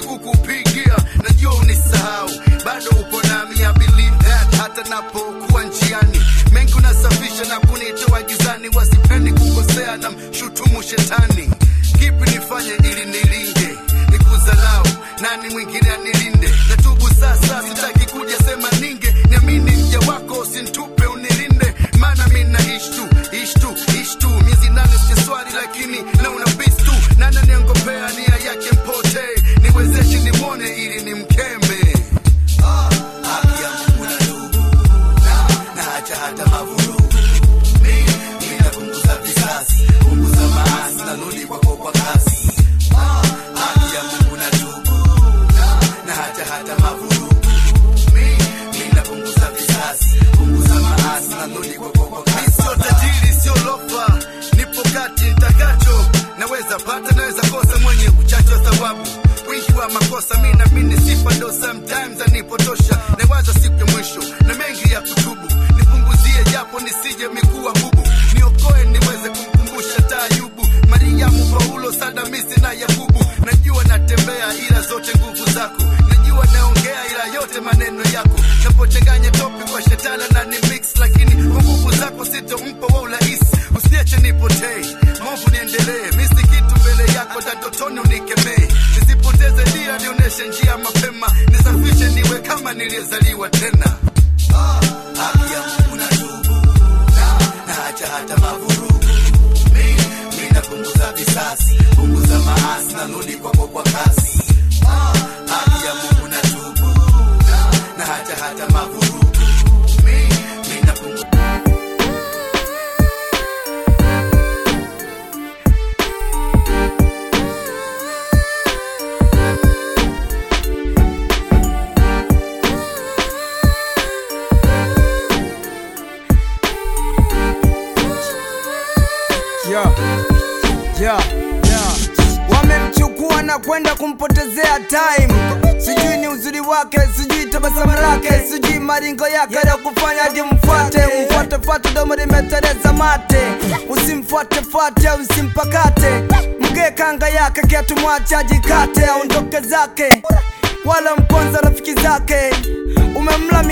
kukupigia najua unisahau bado upo nami I believe that hata napokuwa njiani mengi unasafisha na kunitoa gizani wasipendi kukosea na mshutumu shetani kipi nifanye ili nilinde nikuzalau nani mwingine anilinde natubu sasa sitaki kuja sema ninge niamini mja wako usintupe unilinde maana mi naishi tu ishi tu ishi tu miezi nane sijaswali lakini naona bistu nana niongopea nia yake mpotee niwezeshe nimwone ili nimkeme Ah, haki ya Mungu na ndugu na naacha hata mavurugu mi mi napunguza visasi punguza maasi narudi kwako kwa kasi Ah, haki ya Mungu na ndugu na naacha hata mavurugu mi mi napunguza visasi punguza maasi narudi kwako kwa kasi sio tajiri sio lofa nipo kati nitakacho naweza pata naweza kosa mwenye uchache wa thawabu wingi wa makosa mi namini sifa ndo sometimes anipotosha nawaza siku ya mwisho na mengi ya kutubu nipunguzie japo nisije mikuwa bubu niokoe niweze kumkumbusha taayubu mariamu paulo sadamisi na yakubu najua natembea ila zote nguvu zako najua naongea ila yote maneno yako napochanganya topi kwa shetana na ni mix lakini kwa nguvu zako sitompa wa urahisi usiniache nipotee movu niendelee misi kitu mbele yako tatotoni unikemee nisipoteze dira nionyeshe njia mapema nisafishe niwe kama niliyezaliwa tena Ah, haki ya Mungu na tubu na naacha hata mavurugu mi mi napunguza visasi punguza maasi narudi kwako kwa kasi Ah, haki ya Mungu na tubu na naacha hata mavurugu mi mi napunguza yeah. Yeah. Yeah. Wamemchukua na kwenda kumpotezea time, sijui ni uzuri wake, sijui tabasamu lake, sijui maringo yake ya kufanya hadi mfuate, mfuate fuate, domo limetereza mate, usimfuate fuate, usimpakate, mgee kanga yake, kiatu mwache ajikate, aondoke zake wala mponza rafiki zake